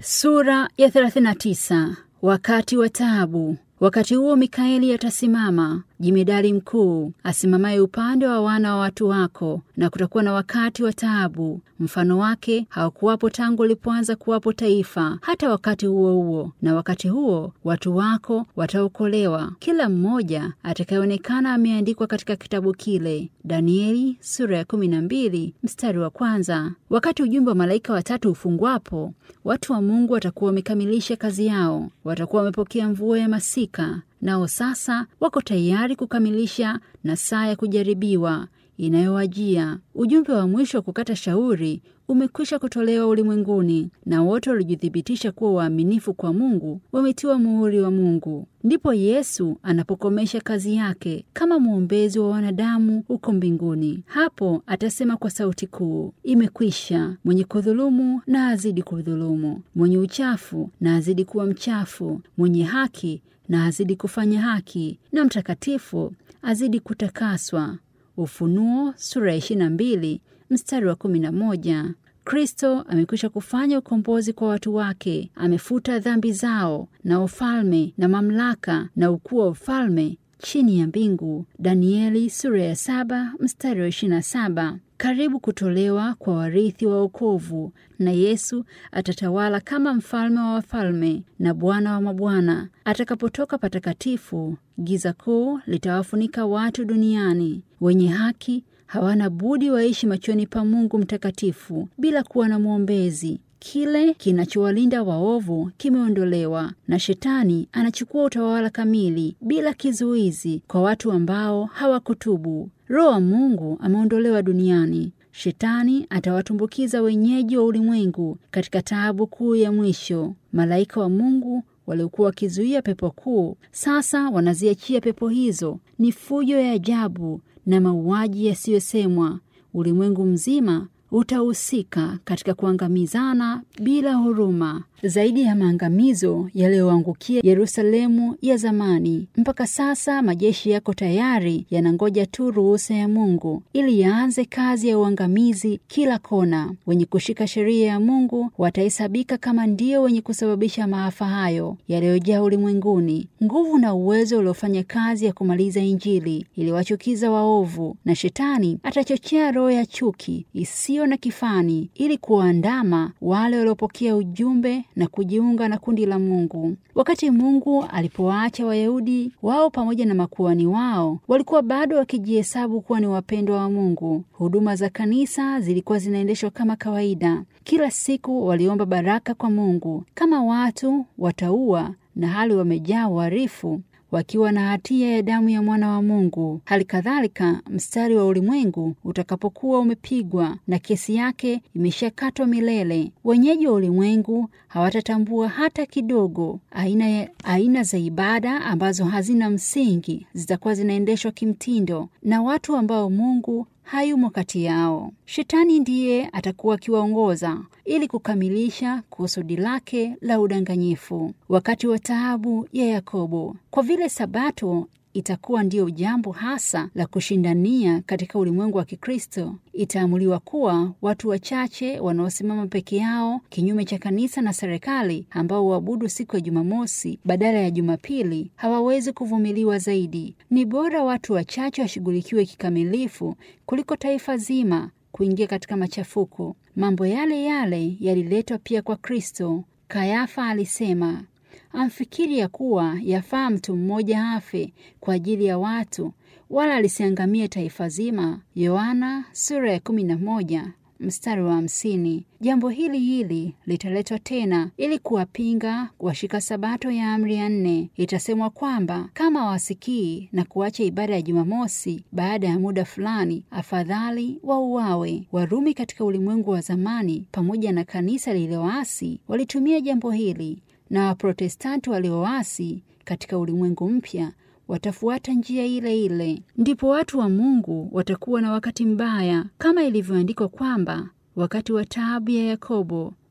Sura ya 39. Wakati wa taabu. Wakati huo Mikaeli atasimama, jemedari mkuu, asimamaye upande wa wana wa watu wako, na kutakuwa na wakati wa taabu. Mfano wake hawakuwapo tangu ulipoanza kuwapo taifa, hata wakati huo huo. Na wakati huo watu wako wataokolewa, kila mmoja atakayeonekana ameandikwa katika kitabu kile. Danieli sura ya kumi na mbili mstari wa kwanza. Wakati ujumbe wa malaika watatu ufungwapo, watu wa Mungu watakuwa wamekamilisha kazi yao, watakuwa wamepokea mvua ya masika, nao sasa wako tayari kukamilisha na saa ya kujaribiwa inayowajia. Ujumbe wa mwisho wa kukata shauri umekwisha kutolewa ulimwenguni, na wote waliojithibitisha kuwa waaminifu kwa Mungu wametiwa muhuri wa Mungu. Ndipo Yesu anapokomesha kazi yake kama mwombezi wa wanadamu huko mbinguni. Hapo atasema kwa sauti kuu, imekwisha. Mwenye kudhulumu na azidi kudhulumu, mwenye uchafu na azidi kuwa mchafu, mwenye haki na azidi kufanya haki, na mtakatifu azidi kutakaswa. Ufunuo sura ya 22 mstari wa 11. Kristo amekwisha kufanya ukombozi kwa watu wake, amefuta dhambi zao na ufalme na mamlaka na ukuu wa ufalme chini ya mbingu. Danieli sura ya saba mstari wa 27. Karibu kutolewa kwa warithi wa wokovu, na Yesu atatawala kama mfalme wa wafalme na Bwana wa mabwana. Atakapotoka patakatifu, giza kuu litawafunika watu duniani. Wenye haki hawana budi waishi machoni pa Mungu mtakatifu bila kuwa na mwombezi. Kile kinachowalinda waovu kimeondolewa, na Shetani anachukua utawala kamili bila kizuizi kwa watu ambao hawakutubu. Roho wa Mungu ameondolewa duniani. Shetani atawatumbukiza wenyeji wa ulimwengu katika taabu kuu ya mwisho. Malaika wa Mungu waliokuwa wakizuia pepo kuu sasa wanaziachia pepo hizo. Ni fujo ya ajabu na mauaji yasiyosemwa. Ulimwengu mzima utahusika katika kuangamizana bila huruma, zaidi ya maangamizo yaliyoangukia Yerusalemu ya zamani. Mpaka sasa majeshi yako tayari, yanangoja tu ruhusa ya Mungu ili yaanze kazi ya uangamizi kila kona. Wenye kushika sheria ya Mungu watahesabika kama ndio wenye kusababisha maafa hayo yaliyojaa ulimwenguni. Nguvu na uwezo uliofanya kazi ya kumaliza Injili iliwachukiza waovu, na Shetani atachochea roho ya chuki isiyo na kifani ili kuwaandama wale waliopokea ujumbe na kujiunga na kundi la Mungu. Wakati Mungu alipowaacha Wayahudi wao pamoja na makuhani wao, walikuwa bado wakijihesabu kuwa ni wapendwa wa Mungu. Huduma za kanisa zilikuwa zinaendeshwa kama kawaida. Kila siku waliomba baraka kwa Mungu. Kama watu wataua na hali wamejaa uharifu wakiwa na hatia ya damu ya mwana wa Mungu. Hali kadhalika, mstari wa ulimwengu utakapokuwa umepigwa na kesi yake imeshakatwa milele, wenyeji wa ulimwengu hawatatambua hata kidogo aina, ya, aina za ibada ambazo hazina msingi zitakuwa zinaendeshwa kimtindo na watu ambao Mungu hayumo kati yao. Shetani ndiye atakuwa akiwaongoza ili kukamilisha kusudi lake la udanganyifu. Wakati wa taabu ya Yakobo, kwa vile Sabato itakuwa ndiyo jambo hasa la kushindania katika ulimwengu wa Kikristo, itaamuliwa kuwa watu wachache wanaosimama peke yao kinyume cha kanisa na serikali, ambao huabudu siku ya Jumamosi badala ya Jumapili, hawawezi kuvumiliwa zaidi. Ni bora watu wachache washughulikiwe kikamilifu kuliko taifa zima kuingia katika machafuko. Mambo yale yale yaliletwa pia kwa Kristo. Kayafa alisema amfikiri ya kuwa yafaa mtu mmoja afe kwa ajili ya watu, wala alisiangamie taifa zima. Yohana sura ya kumi na moja mstari wa hamsini. Jambo hili hili litaletwa tena ili kuwapinga washika sabato ya amri ya nne. Itasemwa kwamba kama wasikii na kuacha ibada ya Jumamosi baada ya muda fulani, afadhali wauawe. Warumi katika ulimwengu wa zamani pamoja na kanisa lililoasi walitumia jambo hili na Waprotestanti walioasi katika ulimwengu mpya watafuata njia ile ile. Ndipo watu wa Mungu watakuwa na wakati mbaya, kama ilivyoandikwa kwamba wakati wa taabu ya Yakobo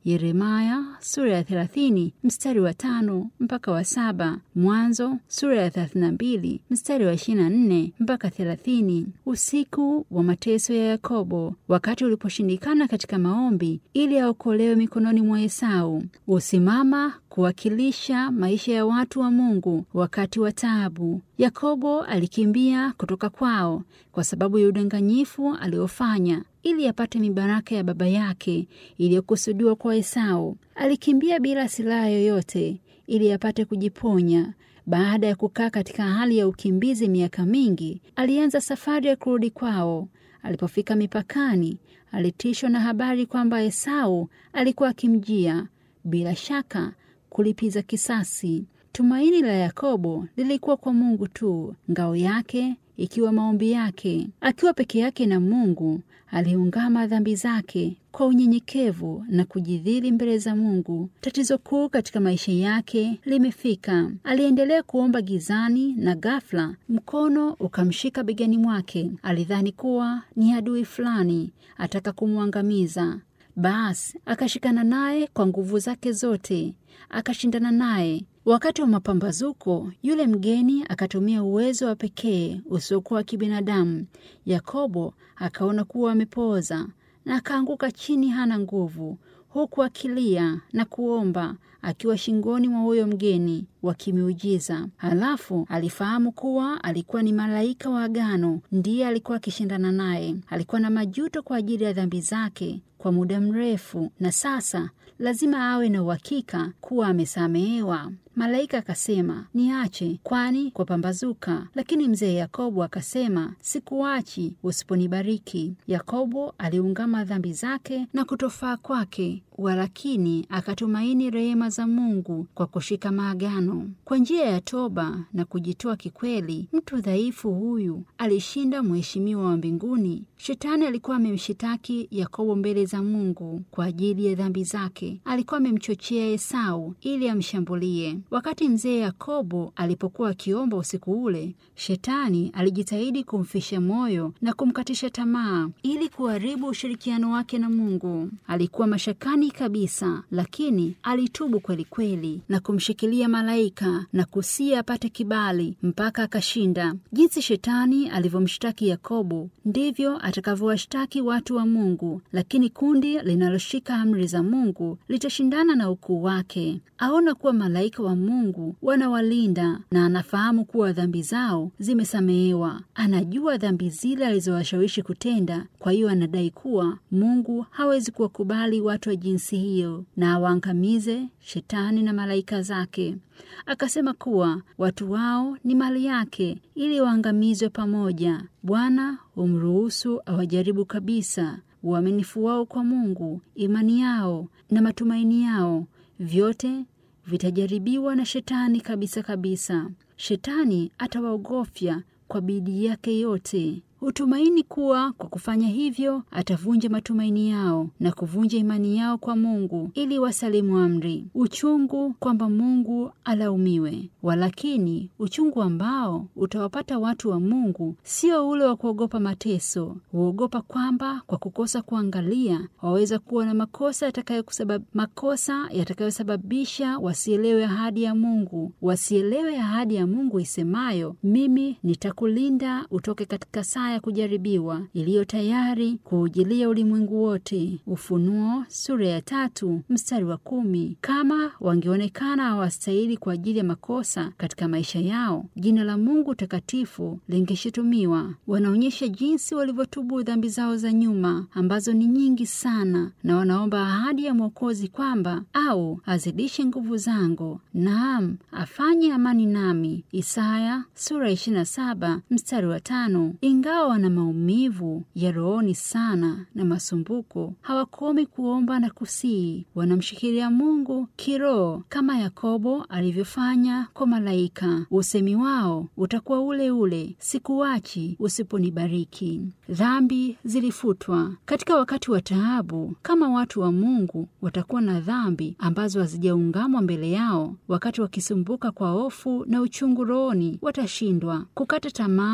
Yeremaya sura ya 30 mstari wa tano mpaka wa saba Mwanzo sura ya 32 mstari wa 24 mpaka 30. Usiku wa mateso ya Yakobo, wakati uliposhindikana katika maombi ili aokolewe mikononi mwa Esau, husimama kuwakilisha maisha ya watu wa Mungu wakati wa taabu. Yakobo alikimbia kutoka kwao kwa sababu ya udanganyifu aliofanya ili apate mibaraka ya baba yake iliyokusudiwa kwa Esau. Alikimbia bila silaha yoyote ili apate kujiponya. Baada ya kukaa katika hali ya ukimbizi miaka mingi, alianza safari ya kurudi kwao. Alipofika mipakani, alitishwa na habari kwamba Esau alikuwa akimjia, bila shaka kulipiza kisasi. Tumaini la Yakobo lilikuwa kwa Mungu tu, ngao yake ikiwa maombi yake. Akiwa peke yake na Mungu, aliungama dhambi zake kwa unyenyekevu na kujidhili mbele za Mungu. Tatizo kuu katika maisha yake limefika. Aliendelea kuomba gizani, na ghafla mkono ukamshika begani mwake. Alidhani kuwa ni adui fulani ataka kumwangamiza. Basi akashikana naye kwa nguvu zake zote, akashindana naye. Wakati wa mapambazuko, yule mgeni akatumia uwezo wa pekee usiokuwa wa kibinadamu. Yakobo akaona kuwa amepooza na akaanguka chini, hana nguvu, huku akilia na kuomba akiwa shingoni mwa huyo mgeni wa kimiujiza. Halafu alifahamu kuwa alikuwa ni malaika wa agano, ndiye alikuwa akishindana naye. Alikuwa na majuto kwa ajili ya dhambi zake kwa muda mrefu, na sasa lazima awe na uhakika kuwa amesamehewa. Malaika akasema, niache, kwani kwa pambazuka. Lakini mzee Yakobo akasema, sikuachi usiponibariki. Yakobo aliungama dhambi zake na kutofaa kwake, walakini akatumaini rehema za Mungu kwa kushika maagano. Kwa njia ya toba na kujitoa kikweli, mtu dhaifu huyu alishinda mheshimiwa wa mbinguni. Shetani alikuwa amemshitaki Yakobo mbele za Mungu kwa ajili ya dhambi zake. Alikuwa amemchochea Esau ili amshambulie. Wakati mzee Yakobo alipokuwa akiomba usiku ule, Shetani alijitahidi kumfisha moyo na kumkatisha tamaa ili kuharibu ushirikiano wake na Mungu. Alikuwa mashakani kabisa, lakini alitubu kweli kweli na kumshikilia malaika na kusia apate kibali mpaka akashinda. Jinsi Shetani alivyomshtaki Yakobo, ndivyo atakavyowashtaki watu wa Mungu, lakini kundi linaloshika amri za Mungu litashindana na ukuu wake. Aona kuwa malaika wa Mungu wanawalinda na anafahamu kuwa dhambi zao zimesamehewa. Anajua dhambi zile alizowashawishi kutenda, kwa hiyo anadai kuwa Mungu hawezi kuwakubali watu wa jinsi hiyo na awaangamize Shetani na malaika zake. Akasema kuwa watu wao ni mali yake ili waangamizwe pamoja. Bwana humruhusu awajaribu kabisa. Uaminifu wao kwa Mungu, imani yao na matumaini yao, vyote vitajaribiwa na Shetani kabisa kabisa. Shetani atawaogofya kwa bidii yake yote. Hutumaini kuwa kwa kufanya hivyo atavunja matumaini yao na kuvunja imani yao kwa Mungu ili wasalimu amri. Uchungu kwamba Mungu alaumiwe. Walakini uchungu ambao utawapata watu wa Mungu sio ule wa kuogopa mateso. Huogopa kwamba kwa kukosa kuangalia waweza kuwa na makosa yatakayokusabab... makosa yatakayosababisha wasielewe ahadi ya Mungu, wasielewe ahadi ya Mungu isemayo, mimi nitakulinda utoke katika saa ya kujaribiwa iliyo tayari kuujilia ulimwengu wote. Ufunuo sura ya tatu mstari wa kumi. Kama wangeonekana hawastahili kwa ajili ya makosa katika maisha yao, jina la Mungu takatifu lingeshutumiwa. Wanaonyesha jinsi walivyotubu dhambi zao za nyuma ambazo ni nyingi sana, na wanaomba ahadi ya Mwokozi kwamba au azidishe nguvu zangu, naam afanye amani nami. Isaya sura 27 mstari wa tano. Ingawa wana maumivu ya rohoni sana na masumbuko, hawakomi kuomba na kusii. Wanamshikilia Mungu kiroho kama Yakobo alivyofanya kwa malaika. Usemi wao utakuwa ule ule, sikuachi usiponibariki. Dhambi zilifutwa katika wakati wa taabu. Kama watu wa Mungu watakuwa na dhambi ambazo hazijaungamwa mbele yao, wakati wakisumbuka kwa hofu na uchungu rohoni, watashindwa. Kukata tamaa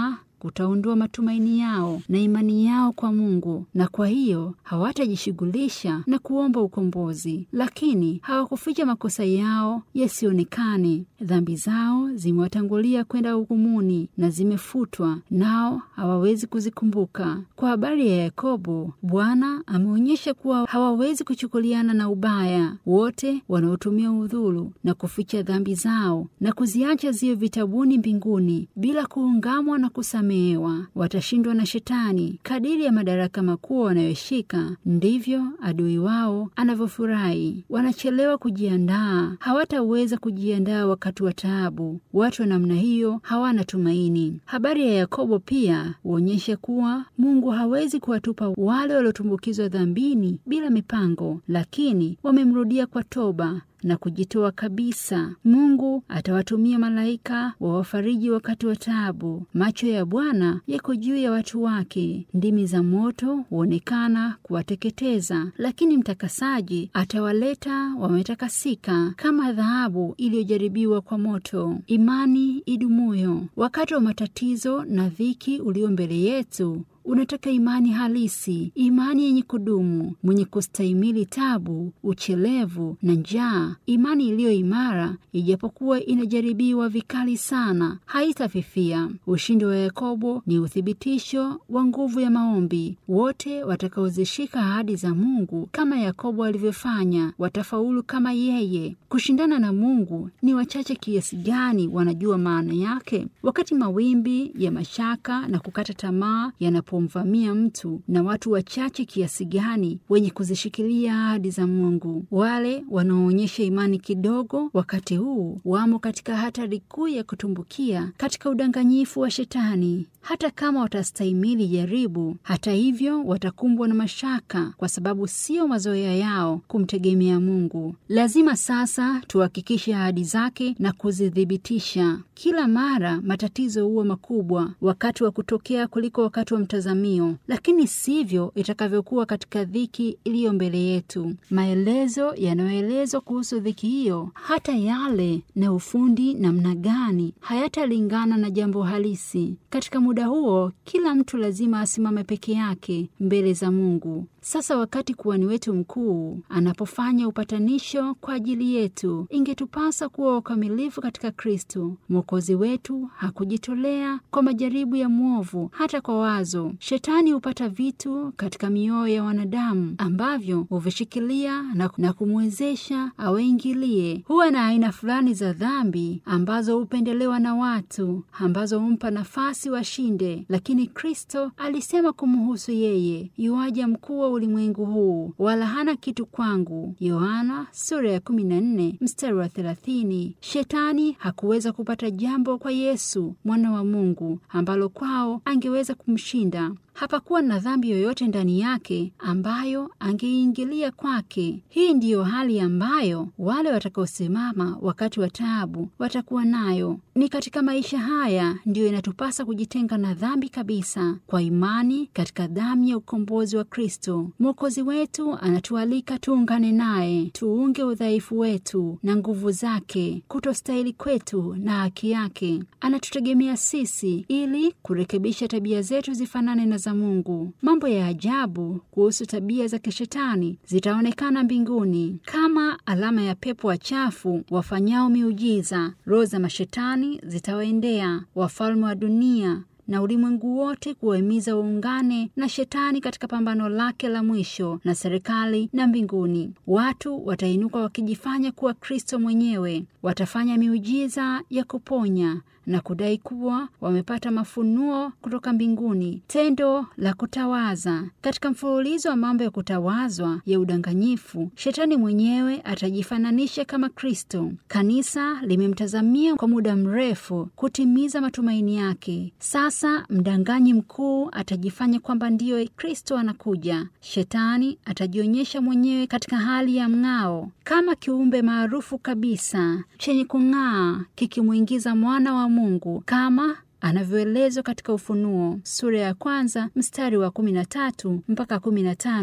kutaondoa matumaini yao na imani yao kwa Mungu, na kwa hiyo hawatajishughulisha na kuomba ukombozi, lakini hawakuficha makosa yao yasionekane. Dhambi zao zimewatangulia kwenda hukumuni na zimefutwa, nao hawawezi kuzikumbuka. Kwa habari ya Yakobo, Bwana ameonyesha kuwa hawawezi kuchukuliana na ubaya. Wote wanaotumia udhuru na kuficha dhambi zao na kuziacha ziwe vitabuni mbinguni bila kuungamwa na kusamehewa, watashindwa na Shetani. Kadiri ya madaraka makuu wanayoshika, ndivyo adui wao anavyofurahi. Wanachelewa kujiandaa, hawataweza kujiandaa wakati wa taabu. Watu wa namna hiyo hawana tumaini. Habari ya Yakobo pia huonyesha kuwa Mungu hawezi kuwatupa wale waliotumbukizwa dhambini bila mipango, lakini wamemrudia kwa toba na kujitoa kabisa. Mungu atawatumia malaika wawafariji wakati wa taabu. Macho ya Bwana yako juu ya watu wake, ndimi za moto huonekana kuwateketeza, lakini mtakasaji atawaleta wametakasika kama dhahabu iliyojaribiwa kwa moto. Imani idumuyo wakati wa matatizo na dhiki ulio mbele yetu unataka imani halisi, imani yenye kudumu, mwenye kustahimili tabu, uchelevu na njaa. Imani iliyo imara, ijapokuwa inajaribiwa vikali sana, haitafifia. Ushindi wa Yakobo ni uthibitisho wa nguvu ya maombi. Wote watakaozishika ahadi za Mungu kama Yakobo alivyofanya, watafaulu kama yeye. Kushindana na Mungu ni wachache kiasi gani wanajua maana yake? Wakati mawimbi ya mashaka na kukata tamaa yana pomvamia mtu na watu wachache kiasi gani wenye kuzishikilia ahadi za Mungu. Wale wanaoonyesha imani kidogo wakati huu wamo katika hatari kuu ya kutumbukia katika udanganyifu wa Shetani. Hata kama watastahimili jaribu, hata hivyo watakumbwa na mashaka, kwa sababu sio mazoea yao kumtegemea Mungu. Lazima sasa tuhakikishe ahadi zake na kuzithibitisha. Kila mara matatizo huwa makubwa wakati wa kutokea kuliko wakati wa mtazamio, lakini sivyo itakavyokuwa katika dhiki iliyo mbele yetu. Maelezo yanayoelezwa kuhusu dhiki hiyo, hata yale na ufundi namna gani, hayatalingana na jambo halisi. Katika muda huo, kila mtu lazima asimame peke yake mbele za Mungu. Sasa wakati kuhani wetu mkuu anapofanya upatanisho kwa ajili yetu, ingetupasa kuwa wakamilifu katika Kristo. Mwokozi wetu hakujitolea kwa majaribu ya mwovu, hata kwa wazo. Shetani hupata vitu katika mioyo ya wanadamu ambavyo huvishikilia na, na kumwezesha awaingilie. Huwa na aina fulani za dhambi ambazo hupendelewa na watu, ambazo humpa nafasi washinde, lakini Kristo alisema kumhusu yeye, yuaja mkuu wa ulimwengu huu, wala hana kitu kwangu. Yohana sura ya 14 mstari wa 30. Shetani hakuweza kupata jambo kwa Yesu mwana wa Mungu ambalo kwao angeweza kumshinda. Hapakuwa na dhambi yoyote ndani yake ambayo angeingilia kwake. Hii ndiyo hali ambayo wale watakaosimama wakati wa taabu watakuwa nayo. Ni katika maisha haya ndiyo inatupasa kujitenga na dhambi kabisa, kwa imani katika damu ya ukombozi wa Kristo. Mwokozi wetu anatualika tuungane naye, tuunge udhaifu wetu na nguvu zake, kutostahili kwetu na haki yake. Anatutegemea sisi ili kurekebisha tabia zetu zifanane na za Mungu. Mambo ya ajabu kuhusu tabia za kishetani zitaonekana mbinguni kama alama ya pepo wachafu wafanyao miujiza. Roho za mashetani zitawaendea wafalme wa dunia na ulimwengu wote kuwahimiza waungane na shetani katika pambano lake la mwisho na serikali na mbinguni. Watu watainuka wakijifanya kuwa Kristo mwenyewe, watafanya miujiza ya kuponya na kudai kuwa wamepata mafunuo kutoka mbinguni, tendo la kutawaza. Katika mfululizo wa mambo ya kutawazwa ya udanganyifu, shetani mwenyewe atajifananisha kama Kristo. Kanisa limemtazamia kwa muda mrefu kutimiza matumaini yake. Sasa mdanganyi mkuu atajifanya kwamba ndiyo Kristo anakuja. Shetani atajionyesha mwenyewe katika hali ya mng'ao kama kiumbe maarufu kabisa chenye kung'aa kikimwingiza mwana wa Mungu kama anavyoelezwa katika Ufunuo sura ya kwanza mstari wa kumi na tatu mpaka kumi na tano.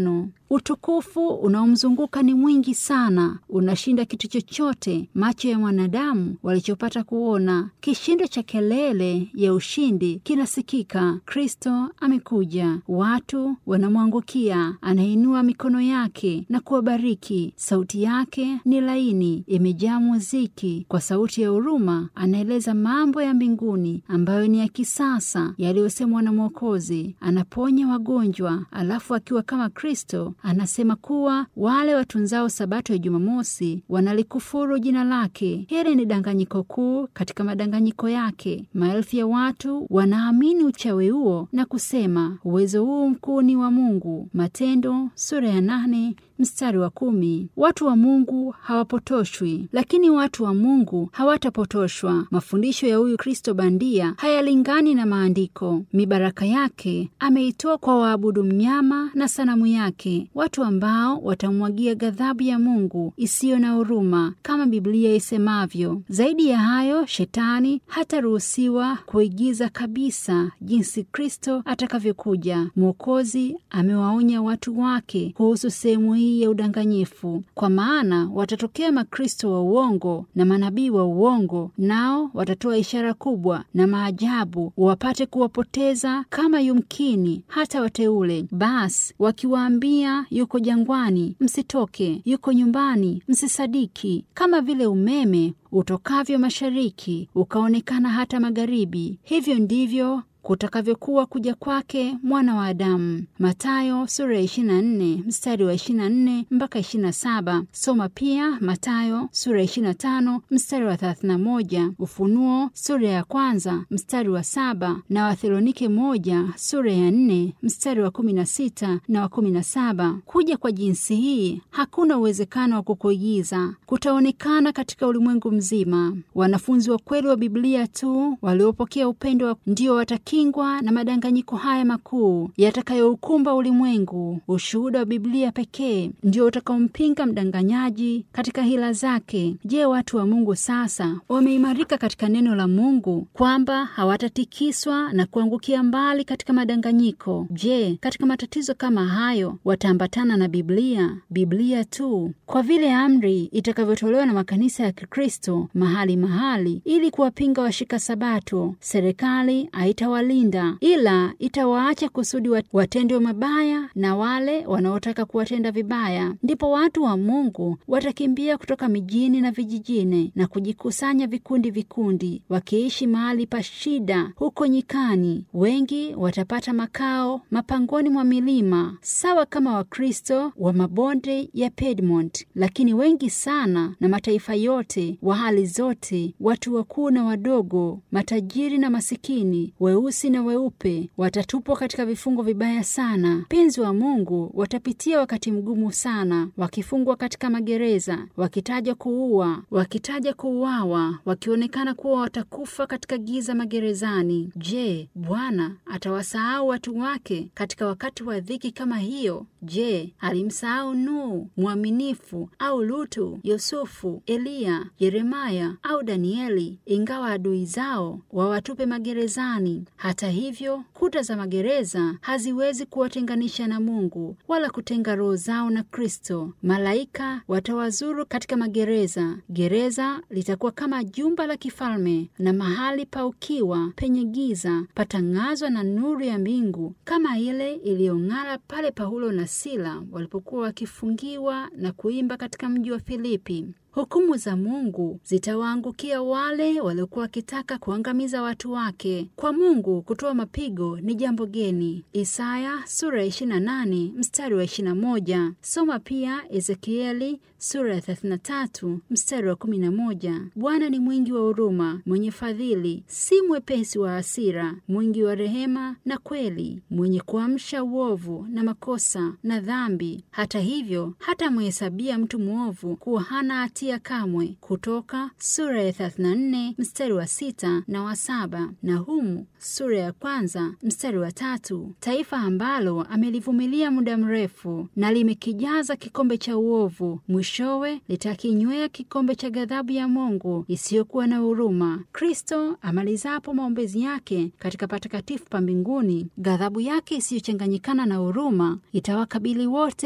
Utukufu unaomzunguka ni mwingi sana, unashinda kitu chochote macho ya mwanadamu walichopata kuona. Kishindo cha kelele ya ushindi kinasikika. Kristo amekuja, watu wanamwangukia, anainua mikono yake na kuwabariki. Sauti yake ni laini, imejaa muziki. Kwa sauti ya huruma anaeleza mambo ya mbinguni ambayo ni ya kisasa yaliyosemwa na Mwokozi. Anaponya wagonjwa, alafu akiwa kama Kristo anasema kuwa wale watunzao sabato ya Jumamosi wanalikufuru jina lake. Hili ni danganyiko kuu katika madanganyiko yake. Maelfu ya watu wanaamini uchawi huo na kusema uwezo huu mkuu ni wa Mungu. Matendo sura ya nane mstari wa kumi. Watu wa Mungu hawapotoshwi, lakini watu wa Mungu hawatapotoshwa. Mafundisho ya huyu Kristo bandia hayalingani na maandiko. Mibaraka yake ameitoa kwa waabudu mnyama na sanamu yake, watu ambao watamwagia ghadhabu ya Mungu isiyo na huruma kama Biblia isemavyo. Zaidi ya hayo, shetani hataruhusiwa kuigiza kabisa jinsi Kristo atakavyokuja. Mwokozi amewaonya watu wake kuhusu sehemu hii ya udanganyifu, kwa maana watatokea makristo wa uongo na manabii wa uongo, nao watatoa ishara kubwa na maajabu, wapate kuwapoteza kama yumkini hata wateule. Basi wakiwaambia yuko jangwani, msitoke; yuko nyumbani, msisadiki. Kama vile umeme utokavyo mashariki ukaonekana hata magharibi, hivyo ndivyo kutakavyokuwa kuja kwake mwana wa Adamu. Matayo sura ya 24 mstari wa 24 mpaka 27. Soma pia Matayo sura ya 25 mstari wa 31, Ufunuo sura ya kwanza mstari wa saba na Wathesalonike moja sura ya 4 mstari wa 16 na wa 17. Kuja kwa jinsi hii hakuna uwezekano wa kukuigiza, kutaonekana katika ulimwengu mzima. Wanafunzi wa kweli wa Biblia tu waliopokea upendo wa ndio wataki kingwa na madanganyiko haya makuu yatakayoukumba ulimwengu. Ushuhuda wa Biblia pekee ndio utakaompinga mdanganyaji katika hila zake. Je, watu wa Mungu sasa wameimarika katika neno la Mungu kwamba hawatatikiswa na kuangukia mbali katika madanganyiko? Je, katika matatizo kama hayo wataambatana na Biblia? Biblia tu, kwa vile amri itakavyotolewa na makanisa ya Kikristo mahali mahali, ili kuwapinga washika Sabato, serikali haitawa linda ila itawaacha kusudi watendwe mabaya na wale wanaotaka kuwatenda vibaya. Ndipo watu wa Mungu watakimbia kutoka mijini na vijijini na kujikusanya vikundi vikundi, wakiishi mahali pa shida huko nyikani. Wengi watapata makao mapangoni mwa milima, sawa kama Wakristo wa mabonde ya Piedmont, lakini wengi sana na mataifa yote, wa hali zote, watu wakuu na wadogo, matajiri na masikini, weusi na weupe watatupwa katika vifungo vibaya sana. Penzi wa Mungu watapitia wakati mgumu sana, wakifungwa katika magereza, wakitaja kuua, wakitaja kuuawa, wakionekana kuwa watakufa katika giza magerezani. Je, Bwana atawasahau watu wake katika wakati wa dhiki kama hiyo? Je, alimsahau Nuhu mwaminifu au Lutu, Yusufu, Eliya, Yeremaya au Danieli, ingawa adui zao wawatupe magerezani? Hata hivyo, kuta za magereza haziwezi kuwatenganisha na Mungu wala kutenga roho zao na Kristo. Malaika watawazuru katika magereza. Gereza litakuwa kama jumba la kifalme, na mahali pa ukiwa penye giza patang'azwa na nuru ya mbingu, kama ile iliyong'ara pale Paulo na Sila walipokuwa wakifungiwa na kuimba katika mji wa Filipi. Hukumu za Mungu zitawaangukia wale waliokuwa wakitaka kuangamiza watu wake. Kwa Mungu kutoa mapigo ni jambo geni. Isaya sura ya 28 mstari wa 21. Soma pia Ezekieli sura ya 33 mstari wa 11. Bwana ni mwingi wa huruma, mwenye fadhili, si mwepesi wa hasira, mwingi wa rehema na kweli, mwenye kuamsha uovu na makosa na dhambi. Hata hivyo hatamhesabia mtu mwovu kuwa hana hatia kamwe. Kutoka sura ya 34 mstari wa sita na wa saba. Nahumu sura ya kwanza mstari wa tatu. Taifa ambalo amelivumilia muda mrefu na limekijaza kikombe cha uovu, mwishowe litakinywea kikombe cha ghadhabu ya Mungu isiyokuwa na huruma. Kristo amalizapo maombezi yake katika patakatifu pa mbinguni, ghadhabu yake isiyochanganyikana na huruma itawakabili wote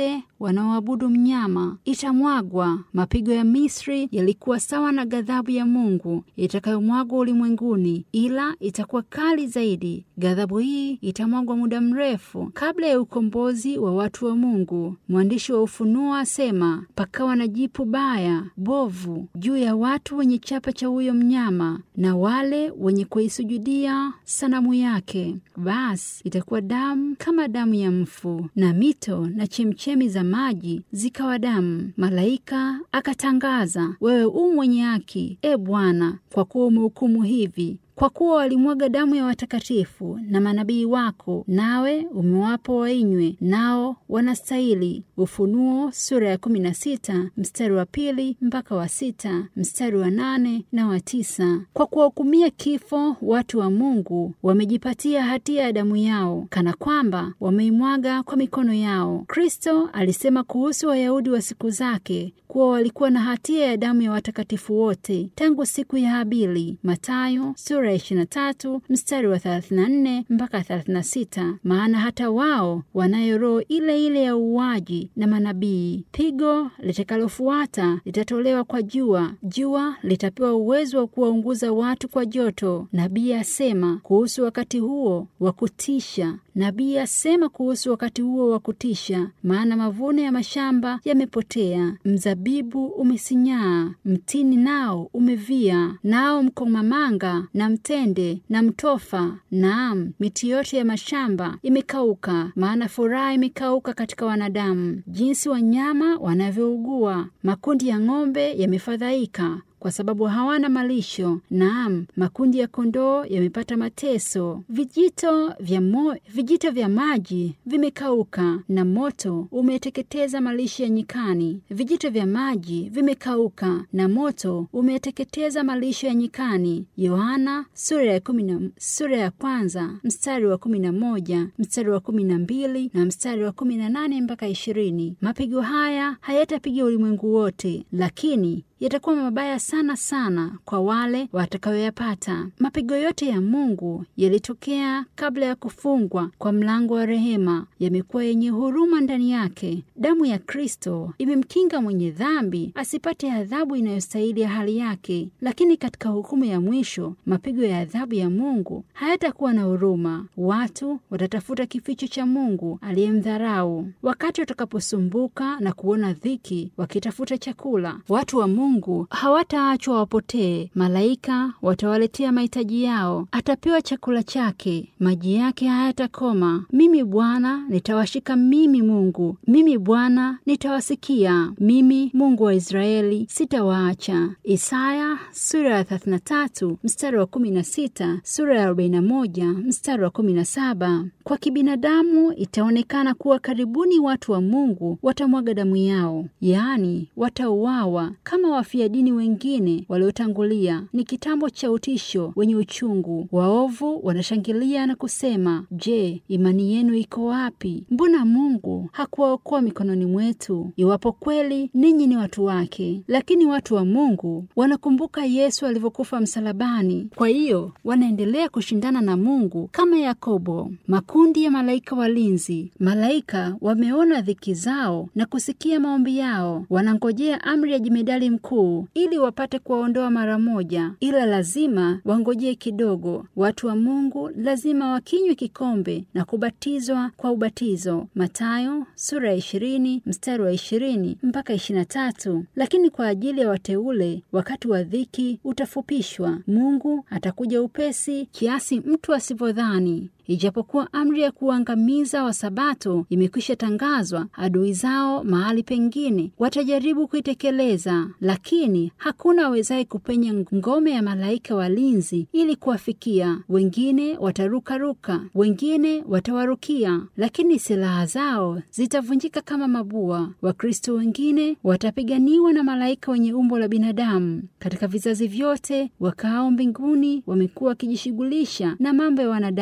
wanaoabudu mnyama itamwagwa. Mapigo ya Misri yalikuwa sawa na ghadhabu ya Mungu itakayomwagwa ulimwenguni, ila itakuwa kali zaidi. Ghadhabu hii itamwagwa muda mrefu kabla ya ukombozi wa watu wa Mungu. Mwandishi wa Ufunuo asema, pakawa na jipu baya bovu juu ya watu wenye chapa cha huyo mnyama na wale wenye kuisujudia sanamu yake, basi itakuwa damu kama damu ya mfu, na mito na chemchemi za maji zikawa damu. Malaika akatangaza, wewe u mwenye haki, e Bwana, kwa kuwa umehukumu hivi kwa kuwa walimwaga damu ya watakatifu na manabii wako, nawe umewapa wainywe, nao wanastahili. Ufunuo sura ya kumi na sita mstari wa pili mpaka wa sita mstari wa nane na wa tisa. Kwa kuwahukumia kifo watu wa Mungu wamejipatia hatia ya damu yao, kana kwamba wameimwaga kwa mikono yao. Kristo alisema kuhusu Wayahudi wa siku zake kuwa walikuwa na hatia ya damu ya watakatifu wote tangu siku ya Habili. Mathayo sura ya 23 mstari wa 34 mpaka 36. Maana hata wao wanayo roho ile ile ya uuaji na manabii. Pigo litakalofuata litatolewa kwa jua, jua litapewa uwezo wa kuwaunguza watu kwa joto. Nabii asema kuhusu wakati huo wa kutisha Nabii asema kuhusu wakati huo wa kutisha, maana mavuno ya mashamba yamepotea, mzabibu umesinyaa, mtini nao umevia, nao mkomamanga na mtende na mtofa, naam, miti yote ya mashamba imekauka, maana furaha imekauka katika wanadamu, jinsi wanyama wanavyougua. Makundi ya ng'ombe yamefadhaika kwa sababu hawana malisho. Naam, makundi ya kondoo yamepata mateso. Vijito vya mo, vijito vya maji vimekauka na moto umeteketeza malisho ya nyikani. Vijito vya maji vimekauka na moto umeteketeza malisho ya nyikani. Yohana sura ya kumi na sura ya kwanza mstari wa kumi na moja mstari wa kumi na mbili na mstari wa kumi na nane mpaka ishirini. Mapigo haya hayatapiga ulimwengu wote, lakini yatakuwa mabaya sana sana kwa wale watakayoyapata. Mapigo yote ya Mungu yalitokea kabla ya kufungwa kwa mlango wa rehema, yamekuwa yenye huruma ndani yake. Damu ya Kristo imemkinga mwenye dhambi asipate adhabu inayostahili ya hali yake, lakini katika hukumu ya mwisho, mapigo ya adhabu ya Mungu hayatakuwa na huruma. Watu watatafuta kificho cha Mungu aliyemdharau. Wakati watakaposumbuka na kuona dhiki, wakitafuta chakula, watu wa Mungu Mungu hawataachwa wapotee. Malaika watawaletea mahitaji yao, atapewa chakula chake, maji yake hayatakoma. Mimi Bwana nitawashika, mimi Mungu, mimi Bwana nitawasikia, mimi Mungu wa Israeli sitawaacha. Isaya sura ya 33 mstari wa 16, sura ya 41 mstari wa 17. Kwa kibinadamu itaonekana kuwa karibuni watu wa Mungu watamwaga damu yao, yaani watauawa kama wafia dini wengine waliotangulia. Ni kitambo cha utisho wenye uchungu. Waovu wanashangilia na kusema, je, imani yenu iko wapi? Mbona Mungu hakuwaokoa mikononi mwetu, iwapo kweli ninyi ni watu wake? Lakini watu wa Mungu wanakumbuka Yesu alivyokufa msalabani, kwa hiyo wanaendelea kushindana na Mungu kama Yakobo. Makundi ya malaika walinzi, malaika wameona dhiki zao na kusikia maombi yao, wanangojea amri ya jemedali mkuu ili wapate kuwaondoa mara moja, ila lazima wangojee kidogo. Watu wa Mungu lazima wakinywe kikombe na kubatizwa kwa ubatizo, Mathayo sura ya ishirini mstari wa ishirini mpaka ishirini na tatu. Lakini kwa ajili ya wateule wakati wa dhiki utafupishwa. Mungu atakuja upesi kiasi mtu asivyodhani. Ijapokuwa amri ya kuangamiza Wasabato imekwisha tangazwa, adui zao mahali pengine watajaribu kuitekeleza, lakini hakuna awezaye kupenya ngome ya malaika walinzi ili kuwafikia. Wengine watarukaruka, wengine watawarukia, lakini silaha zao zitavunjika kama mabua. Wakristo wengine watapiganiwa na malaika wenye umbo la binadamu. Katika vizazi vyote, wakaao mbinguni wamekuwa wakijishughulisha na mambo ya wanadamu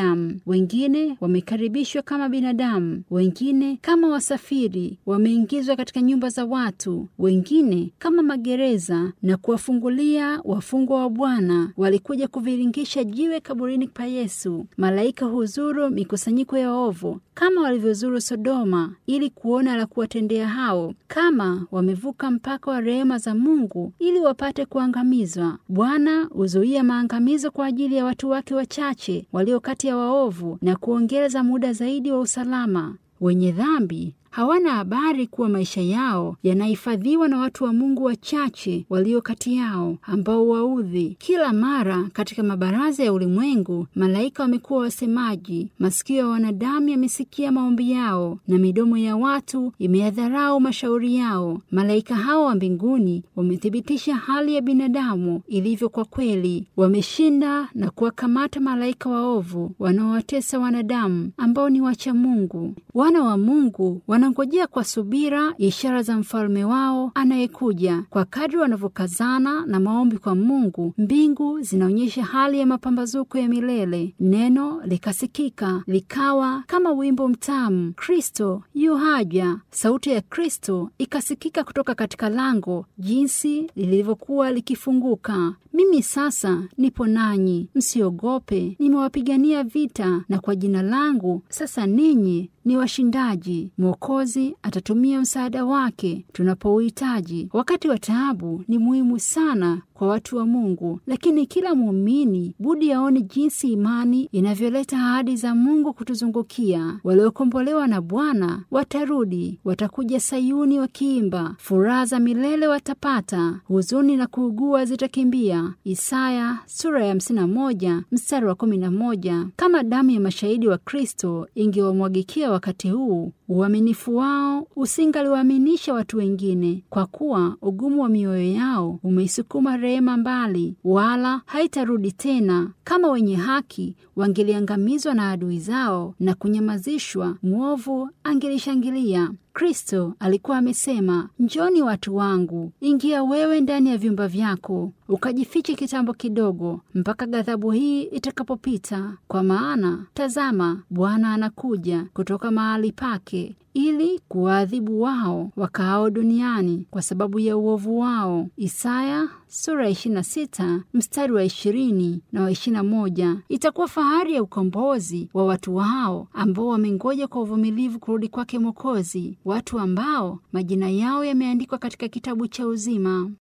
wengine wamekaribishwa kama binadamu, wengine kama wasafiri, wameingizwa katika nyumba za watu, wengine kama magereza na kuwafungulia wafungwa wa Bwana. Walikuja kuviringisha jiwe kaburini pa Yesu. Malaika huzuru mikusanyiko ya ovu kama walivyozuru Sodoma, ili kuona la kuwatendea hao, kama wamevuka mpaka wa rehema za Mungu ili wapate kuangamizwa. Bwana huzuia maangamizo kwa ajili ya watu wake wachache walio kati ya waovu na kuongeza muda zaidi wa usalama. Wenye dhambi hawana habari kuwa maisha yao yanahifadhiwa na watu wa Mungu wachache walio kati yao ambao waudhi kila mara. Katika mabaraza ya ulimwengu, malaika wamekuwa wasemaji. Masikio ya wanadamu yamesikia maombi yao na midomo ya watu imeyadharau mashauri yao. Malaika hao wa mbinguni wamethibitisha hali ya binadamu ilivyo kwa kweli. Wameshinda na kuwakamata malaika waovu wanaowatesa wanadamu ambao ni wacha Mungu. Wana wa Mungu wanangojea kwa subira ishara za mfalme wao anayekuja. Kwa kadri wanavyokazana na maombi kwa Mungu, mbingu zinaonyesha hali ya mapambazuko ya milele. Neno likasikika likawa kama wimbo mtamu, Kristo yu haja. Sauti ya Kristo ikasikika kutoka katika lango, jinsi lilivyokuwa likifunguka. Mimi sasa nipo nanyi, msiogope, nimewapigania vita, na kwa jina langu sasa ninyi ni washindaji. Mwokozi atatumia msaada wake tunapouhitaji. Wakati wa taabu ni muhimu sana kwa watu wa Mungu, lakini kila muumini budi aone jinsi imani inavyoleta ahadi za Mungu kutuzungukia. Waliokombolewa na Bwana watarudi, watakuja Sayuni wakiimba, furaha za milele watapata, huzuni na kuugua zitakimbia. Isaya sura ya 51 mstari wa 11. Kama damu ya mashahidi wa Kristo ingewamwagikia wakati huu, uaminifu wao usingaliwaaminisha watu wengine, kwa kuwa ugumu wa mioyo yao umeisukuma rehema mbali, wala haitarudi tena. Kama wenye haki wangeliangamizwa na adui zao na kunyamazishwa, mwovu angelishangilia. Kristo alikuwa amesema, njoni watu wangu, ingia wewe ndani ya vyumba vyako, ukajifiche kitambo kidogo, mpaka ghadhabu hii itakapopita. Kwa maana tazama, Bwana anakuja kutoka mahali pake ili kuwaadhibu wao wakaao duniani kwa sababu ya uovu wao. Isaya sura ya 26 mstari wa 20 na wa 21. Itakuwa fahari ya ukombozi wa watu hao ambao wamengoja kwa uvumilivu kurudi kwake Mwokozi, watu ambao majina yao yameandikwa katika kitabu cha uzima.